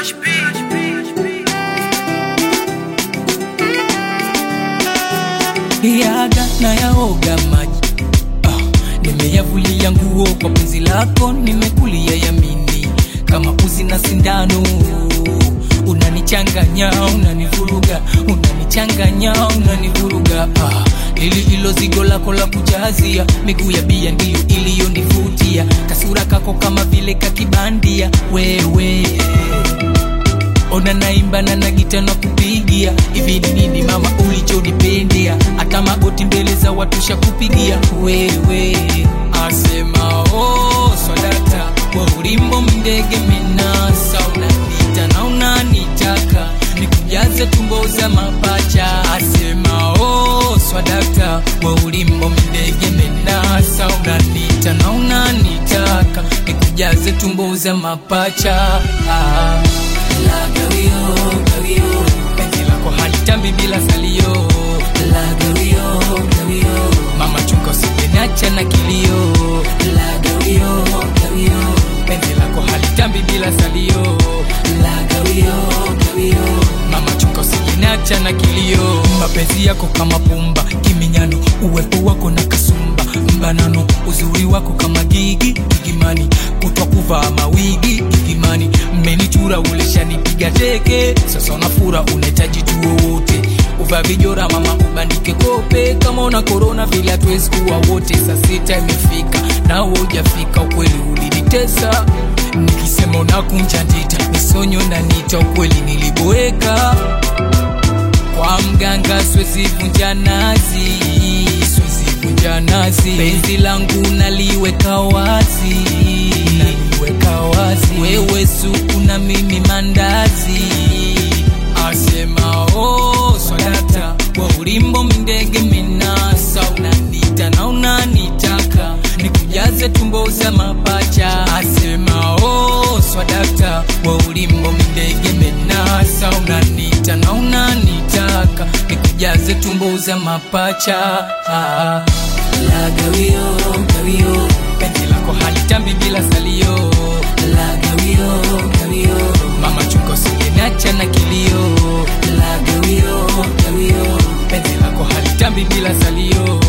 yaga na yaoga maji ah, nimeyavulia nguo kwa penzi lako nimekulia yamini kama uzi na sindano unanichanganya unanivuruga unanichanganya unanivuruga ah, lili ilo zigo lako la kujazia miguu ya bia ndiyo iliyonivutia kasura kako kama vile kakibandia wewe ona naimba na nagita na kupigia hivi ni nini mama ulichonipendea hata magoti mbele za watu shakupigia wewe asema oh, swadata wa ulimbo mndege menasa unanita na unanitaka nikujaze tumbo za mapacha asema oh, swadakta wa ulimbo mndege menasa unanita na unanitaka nikujaze tumbo za mapacha ah la gawio gawio penzi lako halitambi bila salio la gawio gawio mama chuka usipeniacha na kilio la gawio gawio penzi lako halitambi bila salio la gawio gawio mama chuka usipeniacha na kilio mapenzi yako kama pumba kiminyano uwepo wako na kasumba mbanano uzuri wako kama gigi gigimani kutwa kuvaa mawigi gigimani mmenichura uleshanipiga teke sasa unafura unahitaji tuo wote uva vijora mama ubandike kope kama una korona vile hatuwezi kuwa wote saa sita imefika na ujafika ukweli ulinitesa nikisema unakunja ndita misonyo na nita ukweli niliboeka kwa mganga siwezi vunja nazi siwezi vunja nazi penzi langu naliweka wazi naliweka wazi wewe suku na mimi mandazi asema oh, swadata wa ulimbo mindege minasa unanita na unanitaka nikujaze tumbo za mapacha asema oh, swadakta wa ulimbo mindege menasa unanita na unanitaka nikujaze tumbo za mapacha ah. la gawio gawio penzi lako halitambi bila salio la gawio gawio mama chuka usingeniacha na kilio la gawio gawio penzi lako halitambi bila salio